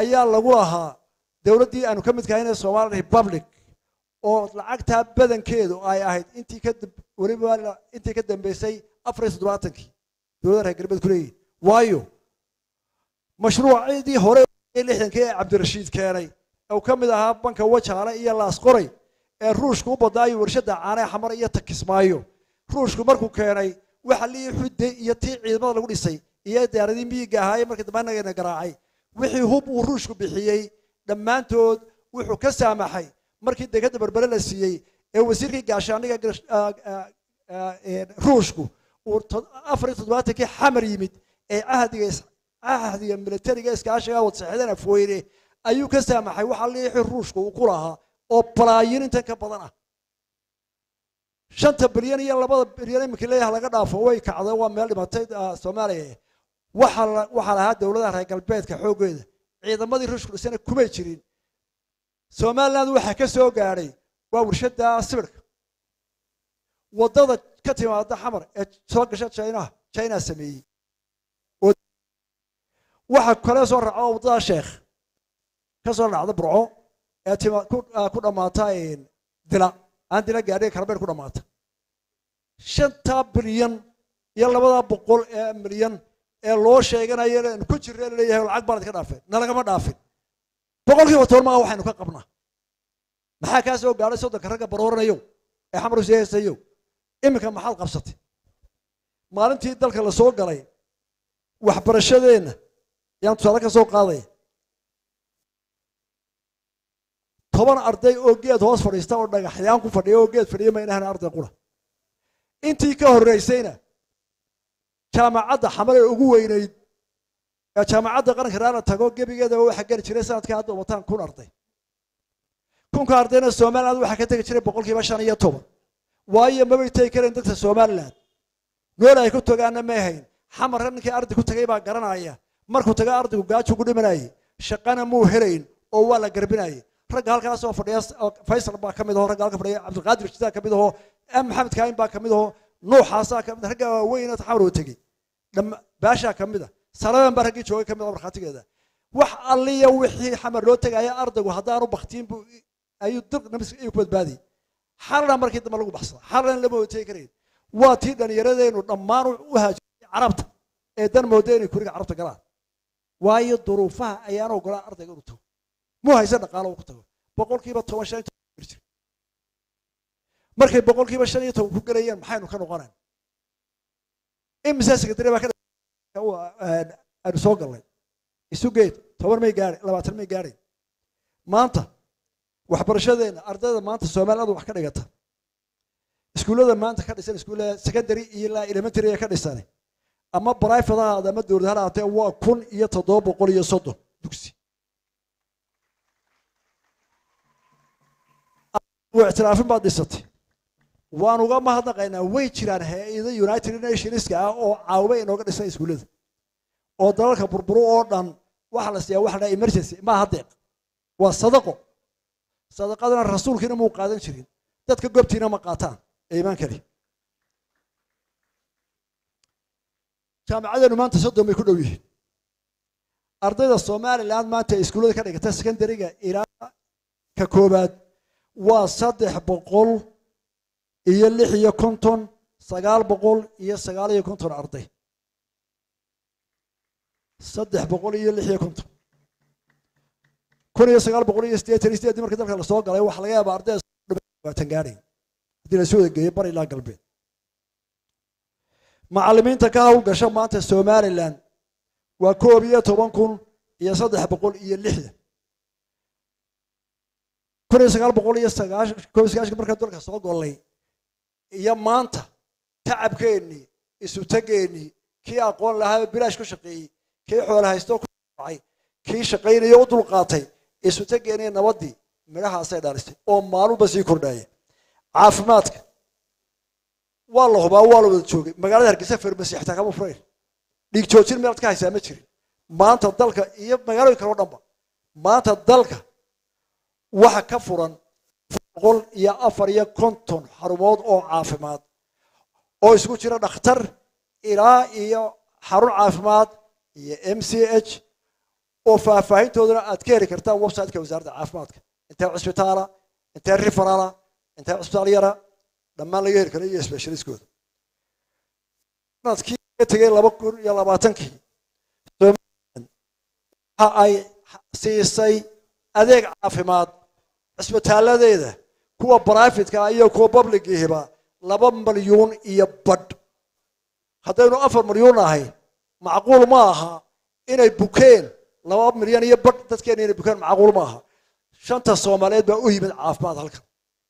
ayaa lagu lahaa dowladdii aanu ka midkahay inay somali republic oo lacagtaa badankeedu ay ahayd intii ka weliba intii ka dambeysay afar iyo toddobaatankii dowladda reer galbeed ku leeyihin waayo mashruucidii hore lixdankii ee cabdirashiid keenay uu ka mid ahaa banka wajaale iyo laasqoray ee ruushku u badnaayo warshada caanee xamar iyo takismaayo ruushku markuu keenay waxa lii xudde iyo tii ciidamada lagu dhisay iyo diyaaradii miyiga ahaayee markii dambe annagana garaacay wixii hub uu ruushku bixiyey dhammaantood wuxuu ka saamaxay markii degada berbere la siiyey ee wasiirkii gaashaaniga ruushku uu afar iyo toddobaatankii xamar yimid ee cahdiga cahdiga militariga iskaashiga wadsaxeedeen afweyne ayuu ka saamaxay waxaa liixi ruushku uu ku lahaa oo balaayin intan ka badan ah shanta bilyan iyo labada bilyan iminka leeyaha laga dhaafo way kacday waa meel dhimatay soomaaliya waxaa waxaa lahaa dowladaha reer galbeedka xooggeeda ciidamadii ruushku dhisana kumay jirin somaliland waxaa ka soo gaadhay waa warshada sibirka waddada ka timaada xamar ee soo gasha china china sameeyey waxa kale soo raaco waddada sheekh ka soo dhacda burco ee tima ku dhammaata dila aan dila gaadhay karbeer ku dhammaata shanta bilyan iyo labada boqol ee milyan ee loo sheeganayo inaynu ku jirna leeyahay lacag baan idka dhaafeen nalagama dhaafin boqolkiiba toban maa waxaynu ka qabnaa maxaa kaa soo gaadhay soddonka ragga barooranayo ee xamar useesayo iminka maxaad qabsatay maalintii dalka la soo galay waxbarashadeenna yaan tusaale ka soo qaadaya toban arday oo geed hoos fadhiista oo dhagaxyaan ku fadhiya oo geed fadhiya ma inahan arday qura intii ka horreysayna jaamacadda xamar ee ugu weynayd ee jaamacadda qaranka raana tago gebigeeda waxaa geli jiray sanadkii hadda wataan kun arday kunka ardayna somaliland waxaa ka tegi jiray boqolkiiba shan iyo toban waayo mabay tegi kareen dadka somaliland nool ay ku tagaana may hayn xamarka ninkii arday ku tagay baa garanaya markuu taga ardaygu gaaju ku dhimanayay shaqana muu helayn oo waa la garbinayay ragga halkaas oo fadhiya faysal baa ka mid aho ragga halka fadhiya cabdilqaadir jidaa ka mid aho maxamed kaahin baa ka mid aho nuuxaasaa ka mid ragga waaweyn xamar oo tegey baashaa ka mid a salaban baa raggii joogay ka mid ah markhaatigeeda wax alliya wixii xamar loo tegaya ardaygu haddaanu baktiin buu ayuu dir nabis ayuu ku badbaadiyey xalana markii dambe lagu baxsada xalana lama wada tegi karayn waa tii dhallinyaradeennu dhammaan u haajiray carabta ee dan mooda inay kuriga carabta galaan waayo duruufaha ayaan ogolaan ardayga inuu tago muu hayse dhaqaalo uu ku tago boqolkiiba toban shan iyo toban jir markay boqolkiiba shan iyo toban ku gelayeen maxaynu ka noqonayn imise sekretary baa ka aanu soo galnay isu geed toban may gaadhay labaatan may gaadhay maanta waxbarashadeenna ardayda maanta soomaaliyadu wax ka dhigata iskuullada maanta ka dhisan iskuullada secondary iyo ilaa elementary ee ka dhisan ama private ha ahaada ama dowlad ha ahaatee waa kun iyo toddoba boqol iyo soddon dugsi ictiraafin baad dhisatay waan uga mahadnaqaynaa way jiraan hay-ada united nationska ah oo caawba inooga dhisan iskuullada oo dalalka burburo oo dhan waxa la siiyaa waxa la dhaha emergency maaha deeq waa sadaqo sadaqadana rasuulkiina muu qaadan jirin dadka goobtiina ma qaataan ee imaan kari jaamacadeenu maanta soddon bay ku dhow yihiin ardayda somaliland maanta ee iskuullada ka dhigata secondariga ilaa ka koobaad waa saddex boqol iyo lix iyo konton sagaal boqol iyo sagaal iyo konton arday saddex boqol iyo lix iyo konton kun iyo sagaal boqol iyo siddeetan iyo siddeedii markii dalka lasoo galay waxaa laga yaabaa ardayda labaatan gaadhay haddii la soo wada geeyo bar ilaa galbeed macallimiinta ka hawlgasha maanta somaliland waa koob iyo toban kun iyo saddex boqol iyo lixdan kun iyo sagaal boqol iyo sagaashan koob iyo sagaashan markaan dalka soo gollay iyo maanta tacabkeennii isutageennii kii aqoon lahaa bilaash ku shaqeeyey kii xoolo haysto ku dhacay kii shaqaynaya u dulqaatay isutageennii nabaddii midhahaasay dhalisay oo maalunba sii kordhaya caafimaadka waa la hubaa waa la wada joogay magaalada hargeysa farmasi xitaa kama furayn dhiig joojin meelaad ka haysaa ma jirin maanta dalka iyo magaalooyin kale o dhanba maanta dalka waxa ka furan boqol iyo afar iyo konton xarumood oo caafimaad oo isku jira dhakhtar ilaa iyo xarun caafimaad iyo m c h oo faahfaahintoodana aad ka heli kartaan websiteka wasaaradda caafimaadka intee cisbitaala intee riferala intee cisbitaal yara dhammaan laga heli karo iyo specialistkooda sanadkii ka tegay laba kun iyo labaatankii somaliland waxa ay siisay adeeg caafimaad cisbitaaladeeda kuwa brifatka iyo kuwa publigihiba laba malyuun iyo badh haddaynu afar malyuun ahay macquul ma aha inay bukeen laba milyan iyo badh dadkeena inay bukeen macquul ma aha shanta soomaaliyeed baa u yimid caafimaad halkan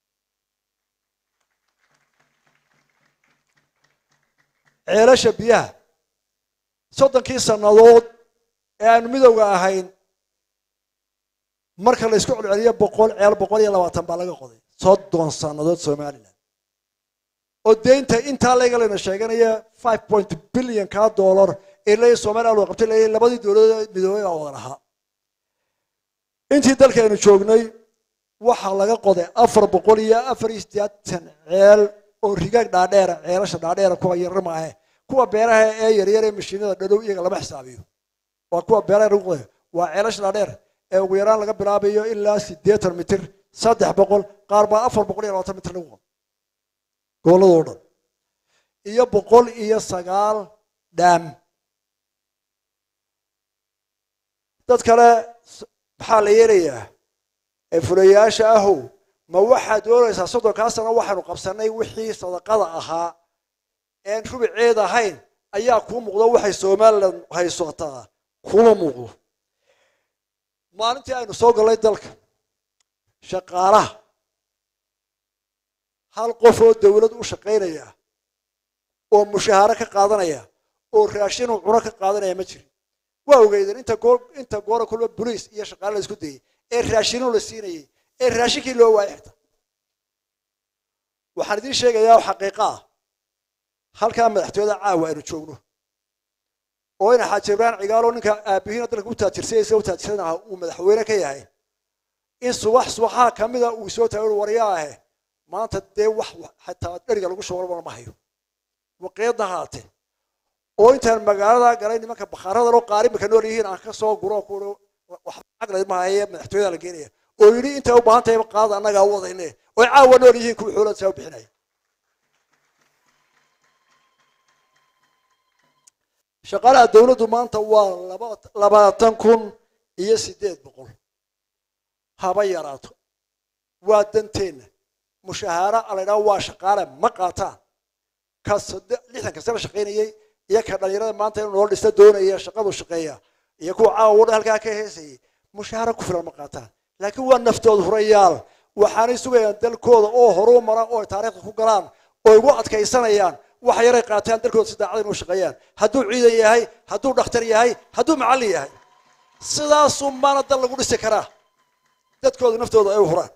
ceelasha biyaha soddonkii sannadood ee aanu midowga ahayn marka la isku celceliyo boqol ceel boqol iyo labaatan baa laga qoday soddon sannadood somalilan oo deynta intaa laga layna sheeganaya five point billion kaa dollar ee leeya somaliland loo qabtay leeya labadii dowladood midoobay baa wada lahaa intii dalkaynu joognay waxaa laga qoday afar boqol iyo afar iyo siddeetan ceel oo rigaag dhaadheera ceelasha dhaadheera kuwa yarar maahe kuwa beeraha ee yaryar ee mashiinada dhadhow iyaga lama xisaabiyo waa kuwa beeraha lagu qodayo waa ceelasha dhaadheer ee ugu yaraan laga bilaabayo ilaa siddeetan mitir saddex boqol qaar baa afar boqol iyo labaatan mitir lagu qodo gobolladoo dhan iyo boqol iyo sagaal dhaam dad kale maxaa la yeelayaa ee fulayaasha ahow ma waxaad doonaysaa soddonkaa sano waxaynu qabsanay wixii sadaqada ahaa een rubiceed ahayn ayaa kuu muuqdo waxay somaliland haysataa kuma muuqdo maalintii aynu soo gallay dalka shaqaalaha hal qof oo dawlad u shaqaynaya oo mushaaharo ka qaadanaya oo raashinuu cuno ka qaadanaya ma jirin waa ogeydeen inta goor inta goora kulba boliis iyo shaqaale la isku dayay ee raashino la siinayay ee raashinkii loo waayay xigta waxaan idiin sheegayaa oo xaqiiqa ah halkaa madaxtooyada caawa aynu joogno oo ina xaaji ibrahim cigaalo ninka aabihiina dalka u taajirsanaysa u taajirsanaa uu madaxweyne ka yahay in subax subaxaha kamida uu soo taagay waryaa ahe maanta dee wax xataa dheriga lagu shawalbana ma hayo waqiyadna haatee oo intaan magaalada galay nimanka bakhaaradan oo qaarimaka nool yihiin aan ka soo guro ku waxba caqli maahaye madaxtooyada la geenaya oo yidhi intay u baahan tahay qaada annagaa u wadayne oo caawa nool yihiin kuwa xoolada saa u bixinaya shaqaalaha dawladdu maanta waa laba labaatan kun iyo siddeed boqol haba yaraato waa danteenna mushahaaro alaydhaha waa shaqaale ma qaataan ka lixdanka sano shaqaynayay iyo ka dhalinyarada maanta inuu nolol dhista doonaya shaqadu shaqeeya iyo kuwa caawa wadhan halkaa ka heesayay mushaaharo ku filan ma qaataan laakiin waa naftooda hurayaal waxaanay sugayaan dalkooda oo horuu mara oo taariikhda ku galaan oo igu adkaysanayaan wax yaray qaataan dalkooda si daacad inuu shaqeeyaan hadduu ciidan yahay hadduu dhakhtar yahay hadduu macallin yahay sidaasuu maana dal lagu dhisi karaa dadkooda naftooda ay u huraan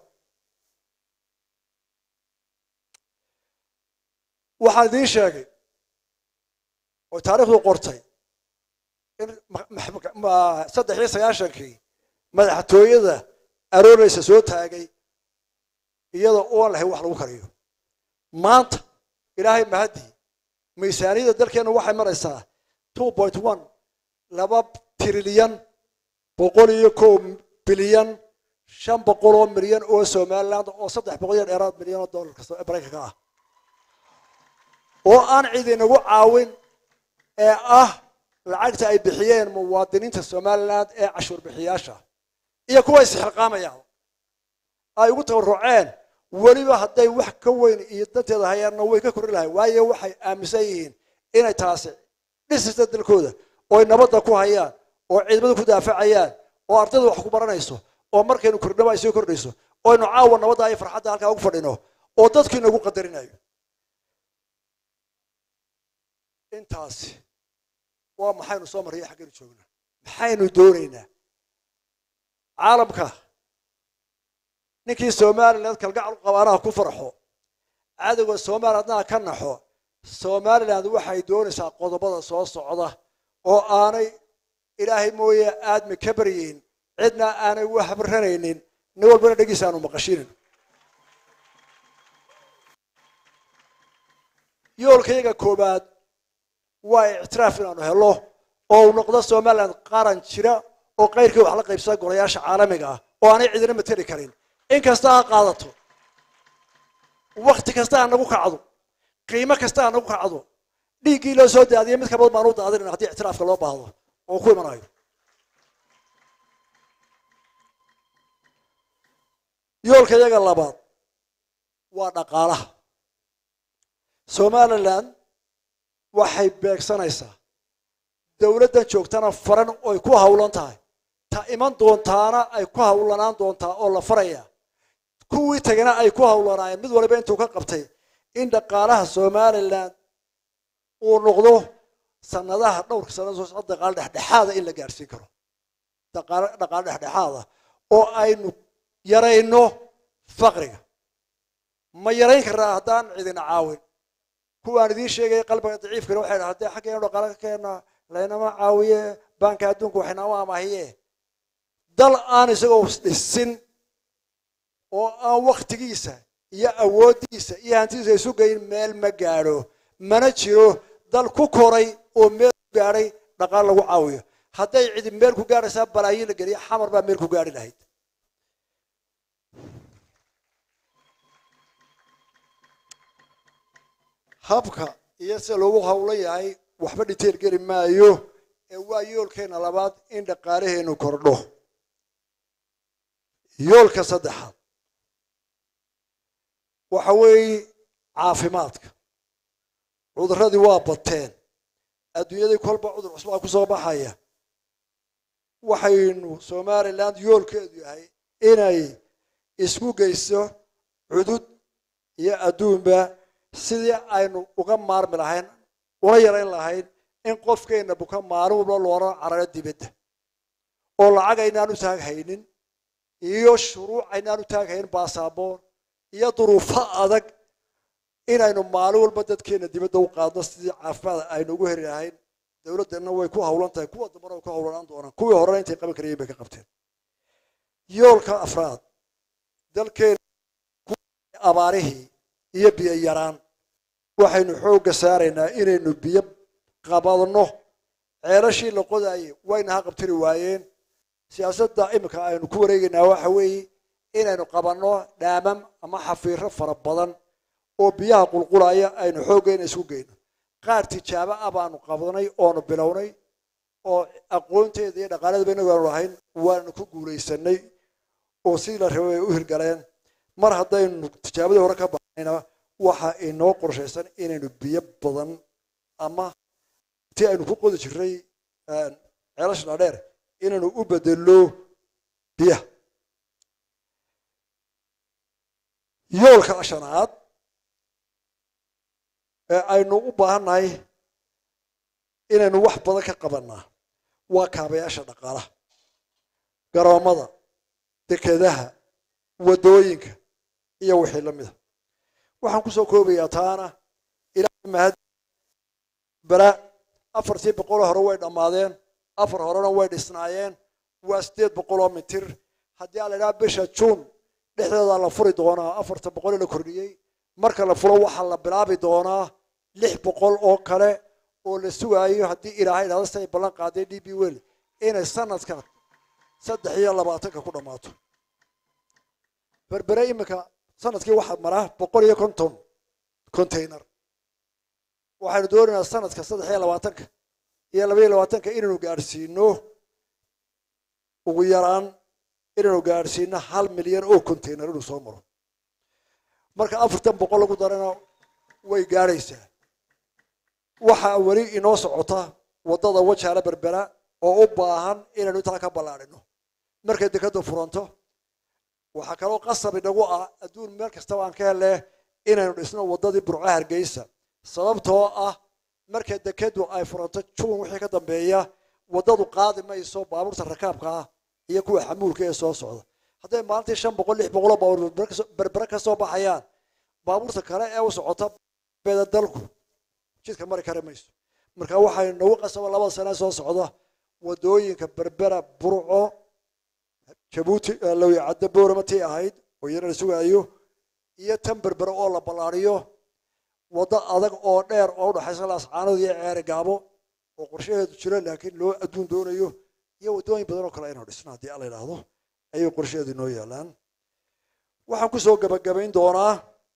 waxaan idiin sheegay oo taariikhdu qortay in saddex iyo sagaashankii madaxtooyada arooreysa soo taagay iyada oon lahayn wax lagu kariyo maanta ilaahay mahadii miisaaniyadda dalkeenna waxay maraysaa two point one laba trilyan boqol iyo kow bilyan shan boqol oo milyan oo somaliland oo saddex boqol iyo dheeraad milyan oo dollarka maraykanka ah oo aan cid inagu caawin ee ah lacagta ay bixiyeen muwaadiniinta somaliland ee cashuur bixiyaasha iyo kuwa isxilqaamayaan ay ugu tabaruceen weliba hadday wax ka weyn iyo danteeda hayaanna way ka kori lahay waayo waxay aaminsan yihiin inay taasi dhisista dalkooda oo ay nabadda ku hayaan oo ciidamada ku daafacayaan oo ardayda wax ku baranayso oo markaynu kordhnaba ay soo kordhayso oo aynu caawa nabadda iyo farxadda halkaa ugu fadhino oo dadkii nagu qadarinayo intaasi waa maxaynu soo marraya xaggaynu joognaa maxaynu doonaynaa caalamka ninkii somaliland kalgacal qabaanaha ku farxo cadowga somalilandna ka naxo somaliland waxay doonaysaa qodobada soo socda oo aanay ilaahay mooye aadmi ka baryeyn cidna aanay u habranaynin nin walbana dhegiisa aanu maqashinin yoolkayaga koobaad waa ictiraaf inaanu helo oo uu noqdo somaliland qaran jira oo kayrkii wax la qaybsada golayaasha caalamiga ah oo aanay cidina mateli karin in kasta ha qaadato wakti kasta ha nagu kacdo qiimo kasta ha nagu kacdo dhiiggii loo soo daadiyay mid kabad baan u daadinayna haddii ictiraafka loo baahdo oo ku imanayo yoolka iyaga labaad waa dhaqaalaha somalilan waxay beegsanaysaa dowladdan joogtana faran oy ku hawlan tahay ta iman doontaana ay ku hawlanaan doontaa oo la faraya kuwii tagana ay ku hawlanaayeen mid waliba intuu ka qabtay in dhaqaalaha somalilan uu noqdo sanadaha dhowrka sanada soo socda dhaqaale dhexdhexaada in la gaadhsiin karo dhaqaale dhaqaale dhexdhexaada oo aynu yarayno faqriga ma yarayn karnaa haddaan cidina caawin kuwaan idiin sheegaya qalbiga daciifkana waxay dhaha haddee xaggeenu dhaqaale ka keennaa laynama caawiye baanka adduunka waxaynama amahiye dal aan isagoo dhisin oo aan waktigiisa iyo awooddiisa iyo hantidiisa isu geyn meel ma gaadho mana jiro dal ku koray oo meel ku gaadhay dhaqaal lagu caawiyo hadday cidi meel ku gaadhaysaa balaayiin la geliya xamar baa meel ku gaadhi lahayd habka iyo sida loogu hawlan yahay waxba dhiteel geli maayo ee waa yoolkeena labaad in dhaqaalaheenu kordho yoolka saddexaad waxa weeye caafimaadka cuduradii waa bateen adduunyadii kolba cudur cusbaa ku soo baxaya waxaynu somaliland yoolkeedu yahay inay isku geyso cudud iyo adduunba sidii aynu uga maarmi lahayn una yarayn lahayn in qofkeenna buka maalin walba loola cararo dibadda oo lacag aynaan u taaghaynin iyo shuruuc aynaan u taaghaynin baasaboor iyo duruufo adag inaynu maalin walba dadkeena dibadda u qaadno sidii caafimaad aynu ugu heri lahayn dowladdanna way ku hawlan tahay kuwa dambana way ku hawlanaan doonaan kuwii horena intay qaban karayeen bay ka qabteen yoolka afraad dalkeena abaarihii iyo biyo yaraan waxaynu xoogga saaraynaa inaynu biyo qabadno ceelashii la qodaayey wayna ha qabtiri waayeen siyaasadda iminka aynu ku wareegaynaa waxa weeye inaynu qabanno dhaamam ama xafiiro fara badan oo biyaha qulqulaya aynu xooggeena isku geyno qaar tijaabo ah baanu qabnay oonu bilownay oo aqoonteeda iyo dhaqaaladuba inagu aanu lahayn waanu ku guulaysanay oo sidii la rabay ay u hirgaleen mar haddaynu tijaabadii hore ka baxnayna waxa inoo qorshaysan inaynu biyo badan ama ti aynu ku qodi jiray ceelasha dhaadheer inaynu u bedelno biyaha yoolka shanaad ee aynu u baahannahay inaynu wax badan ka qabanaa waa kaabayaasha dhaqaalaha garoomada dekedaha waddooyinka iyo wixii la mida waxaan kusoo koobayaa taana ilaahay mahad bala afartii boqoloo hore way dhammaadeen afar horena way dhisnaayeen waa siddeed boqoloo mitir haddii aan la idhaha bisha juun dhexdeedaa la furi doonaa afarta boqolee la kordhiyey marka la furo waxaa la bilaabi doonaa lix boqol oo kale oo la sugaayo haddii ilaahay dhahda si ay ballan qaaday d b wel inay sanadka saddex iyo labaatanka ku dhammaato berbere iminka sanadkii waxaa maraa boqol iyo konton container waxaynu doonaynaa sanadka saddex iyo labaatanka iyo laba iyo labaatanka inaynu gaadhsiino ugu yaraan inaynu gaadhsiino hal milyan oo container inuu soo maro marka afartan boqol lagu darana way gaadhaysaa waxaa weli inoo socota waddada wajaala berbera oo u baahan inaynu intaa ka ballaadhino markay dekadda furanto waxaa kaloo qasab inagu ah adduun meel kastaba aan ka helle inaynu dhisno waddadii burco hargeysa sababtoo ah marka dekadu ay furanto juun wixii ka dambeeya waddadu qaadi mayso baabuurta rakaabka ah iyo kuwa xamuulka ee soo socda hadday maalintii shan boqol lix boqoloo baabuur berbere ka soo baxayaan baabuurta kale ee u socota beeda dalku jidka mari kari mayso marka waxay nagu qasaba labada sane soo socda waddooyinka berbera burco jabuuti lawya caddo boorama tii ahayd oo iyana la sugaayo iyo tan berbere oo la ballaariyo waddo adag oo dheer oo udhaxaysa laascaanood iyo ceeri gaabo oo qorshaheedu jiro laakiin loo adduun doonayo iyo waddooyin badan oo kale aynu dhisno haddii alla yidhaahdo ayay qorsheedu inoo yaalaan waxaan kusoo gabagabayn doonaa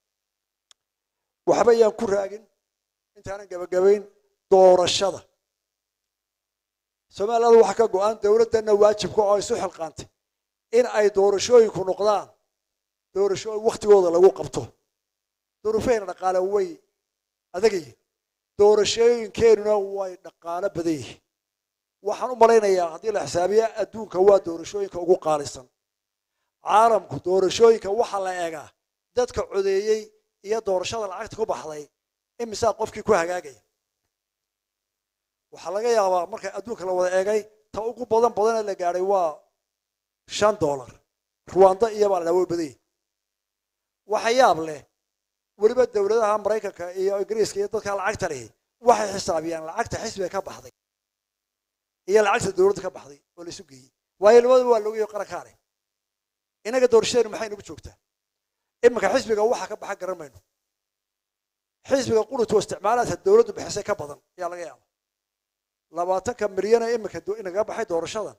waxba ayaan ku raagin intaanan gabagabayn doorashada somaliland waxaa ka go-an dowladdanna waajibka oo isu xilqaantay in ay doorashooyinku noqdaan doorashooyin waktigooda lagu qabto duruufahayna dhaqaale way adag yihiin doorashooyinkeenuna way dhaqaalo badan yihiin waxaan u malaynayaa haddii la xisaabiya adduunka waa doorashooyinka ugu qaalisan caalamku doorashooyinka waxaa la eegaa dadka codeeyey iyo doorashada lacagta ku baxday imisaa qofkii ku hagaagaya waxaa laga yaabaa marka adduunka la wada eegay ta ugu badan badanee la gaadhay waa shan dollar ruwanda iyobaa la way badanyay waxa yaab leh weliba dowladaha maraykanka iyo ingiriiska iyo dadka lacagta lihi waxay xisaabiyaan lacagta xisbiga ka baxday iyo lacagta dowladda ka baxday oo la isu geeyey waayo labadaba waa loogayo qarankaa leh inaga doorashadeenu maxay nagu joogtaa iminka xisbiga waxa ka baxa garan mayno xisbiga qurutoo isticmaalaadka dowladdu bixisay ka badan ayaa laga yaaba labaatanka milyan ee iminka inaga baxay doorashadan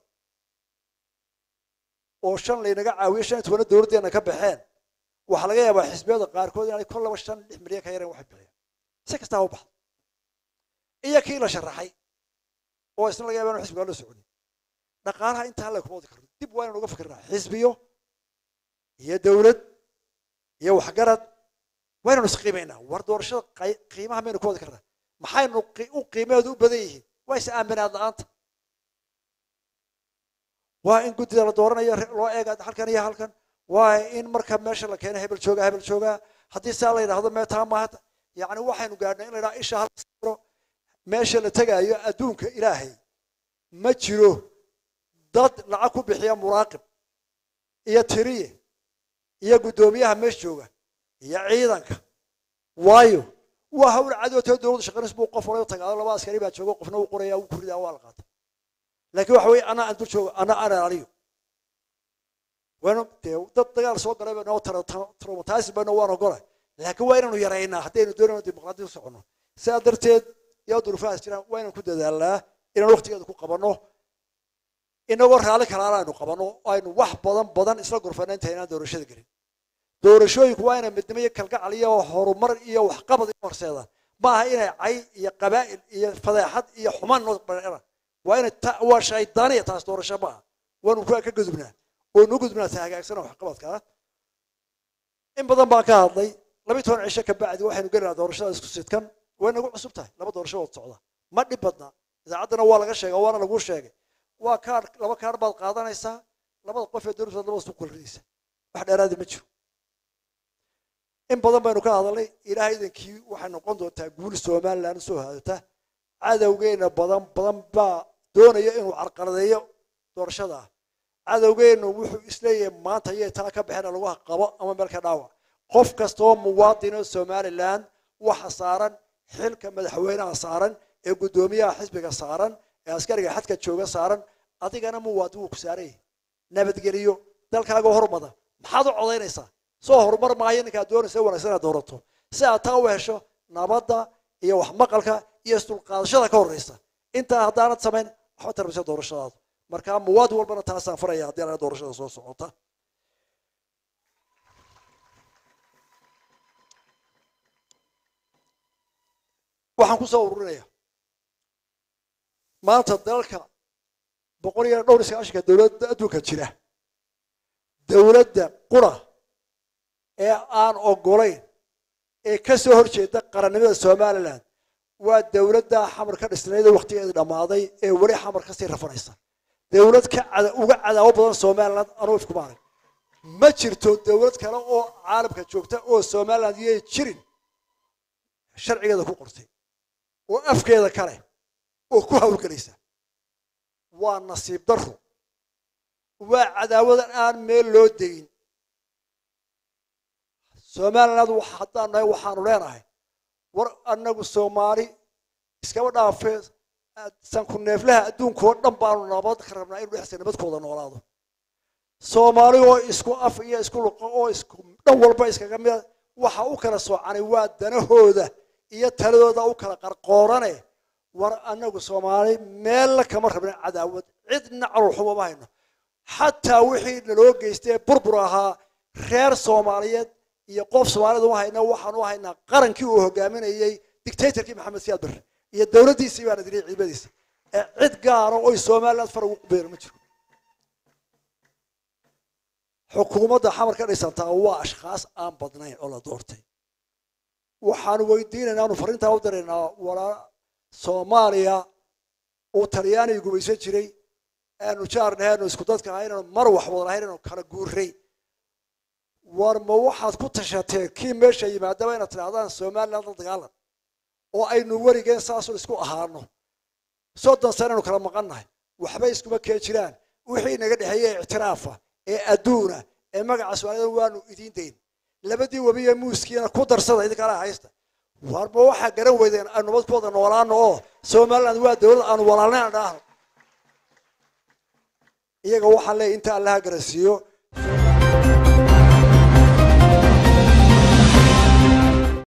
oo shan laynaga caawiyo shan iyo tobana dowladdeena ka baxeen waxaa laga yaabaa xisbiyada qaarkood inaanay kol laba shan lix milyan ka yareen waxay bixiyeen si kastaa u baxda iyo kii la sharaxay oo isna laga yaba inu xisbiga la soconin dhaqaalaha intaa la kuma wadi karno dib waa inaan uga fikirnaa xisbiyo iyo dowlad iyo waxgarad waa inaynu isqiimaynaa war doorashada qiimaha maynu ku wadi karnaa maxaynu u qiimaheedu u badan yihiin waa is aaminaad la-aanta waa in guddida la dooranayo loo eega halkan iyo halkan waa in marka meesha la keeno hebel joogaa hebel joogaa haddii saa la yidhahdo meetaa maaha yacni waxaynu gaadhnay in la yidhaha isha hal meesha la tegaayo adduunka ilaahay ma jiro dad lacag ku bixiya muraaqib iyo tiriye iyo guddoomiyaha meesha jooga iyo ciidanka waayo waa hawl cadootoo dowladda shaqaynaysa buu qof wala tagaado laba askari baa jooga qofna uu qoraya uu kuridaa waa la qaata laakiin waxa weeye anaa aan dul joogo ana ana aliyo waanu dee dad dagaal soo galay ba noo traumatizing bayno waan ogola laakiin waa inaanu yaraynaa haddaynu doonayno dimuqraadiya u soconno sidaa darteed yaa duruufahaas jiraan waa inaan ku dadaalnaa inaan waqtigeeda ku qabanno inagoo raalli kalaana aynu qabanno aynu wax badan badan isla gurfana inta inaan doorashada gelin doorashooyinku waa inay midnimo iyo kalgacal iyo horumar iyo waxqabad iyo horseedaan maaha inay cay iyo qabaa'il iyo fadeexad iyo xumaan noo bareeraan waa inay waa shaydaaniya taas doorasho maaha waanu kuwa ka gudubnaa oo nu gudubnaa ta hagaagsana waxqabadka in badan baan ka hadlay labiyi toban cisho ka bacdi waxaynu gelinaa doorashada isku sidkan way nagu cusub tahay laba doorasho wad socda ma dhib badna idaacaddana waa laga sheega waana lagu sheegay waa kaar laba kaar baad qaadanaysaa labada qof ee dowladda labada isku kulrinaysa wax dheeraadi ma jiro in badan baynu ka hadalnay ilaahay idankii waxay noqon doontaa guul somaliland soo haadata cadowgeena badan badan baa doonaya inuu carqaladeeyo doorashada ah cadowgeenu wuxuu isleeyahay maanta yay taa ka baxeen lagu qabo ama meel ka dhaawac qof kastoo muwaadino somaliland waxa saaran xilka madaxweynaha saaran ee guddoomiyaha xisbiga saaran ee askariga xadka jooga saaran adigana muwaadin wuu ku saaran yahay nabadgeliyo dalkaaga hormada maxaad u codaynaysaa soo horumar maayo ninkaad doonaysa wanaagsan inaad doorato si aad taa u hesho nabadda iyo waxmaqalka iyo isdulqaadashada ka horreysa intaa haddaanad samayn waxba tarbaysa doorashadaadu markaa muwaadin walbana taasaan faraya haddii anaga doorashada soo socota waxaan ku soo ururinaya maanta dalalka boqol iyo dhowr iyo sagaashanka dowladda adduunka jira dowladda qura ee aan ogolayn ee ka soo horjeeda qarannimada somaliland waa dowladda xamar ka dhisnayd ee waktigeedu dhammaaday ee weli xamar kasii rafanaysa dowlad ka uga cadaawo badan somaliland anugu ifkuma arag ma jirto dowlad kale oo caalamka joogta oo somaliland iyay jirin sharcigeeda ku qortay oo afkeeda kale oo ku hawlgelaysa waa nasiib daro waa cadaawadan aan meel loo degin somaliland haddaan nahay waxaanu leenahay war annagu soomaali iskaba dhaafee sanku neeflaha adduunka oo dhan baanu nabad ka rabnaa inu dhexsa nabadkooda noolaado soomaali oo isku af iyo isku luqo oo isku dhan walba iskaga mida waxa u kala soocanay waa danahooda iyo taladooda u kala qarqoorane war annagu soomaali meella kama rabna cadaawad cidna calol xumo ma hayno xataa wixii naloo geystay burbur ahaa reer soomaaliyeed iyo qof soomaaliyed uma hayna waxaan u haynaa qarankii uu hogaaminayey dictatorkii maxamed siyaad barre iyo dowladdiisii baana dilay ciidamadiisa ee cid gaara oy somaliland far ugu qubeero ma jiro xukuumadda xamar ka dhisantaa waa ashkhaas aan badnayn oo la doortay waxaanu weydiinaynaa anu farrintaa u diraynaa walaa soomaaliya uu talyaaniga gumaysan jiray aanu jaarnahay aanu isku dadka ahay inaanu mar wax wada lahayn inaanu kala guuray war ma waxaad ku tashateen kii meesha yimaadaba inaad tidhahdaan somaliland la dagaalan oo aynu weligeen saasun isku ahaano soddon sane aynu kala maqannahay waxba iskuma keen jiraan wixii inaga dhexeeyey ictiraafa ee adduuna ee magaca soomaalida waanu idiin dayn labadii webiye muuskiina ku darsada idinkala haysta war ma waxaa garan weydeen aanu nabad ku wada noolaano oo somaliland waa dowlad aanu walaalnayn aan dhaahno iyaga waxaan leeyahy inta allaha garansiiyo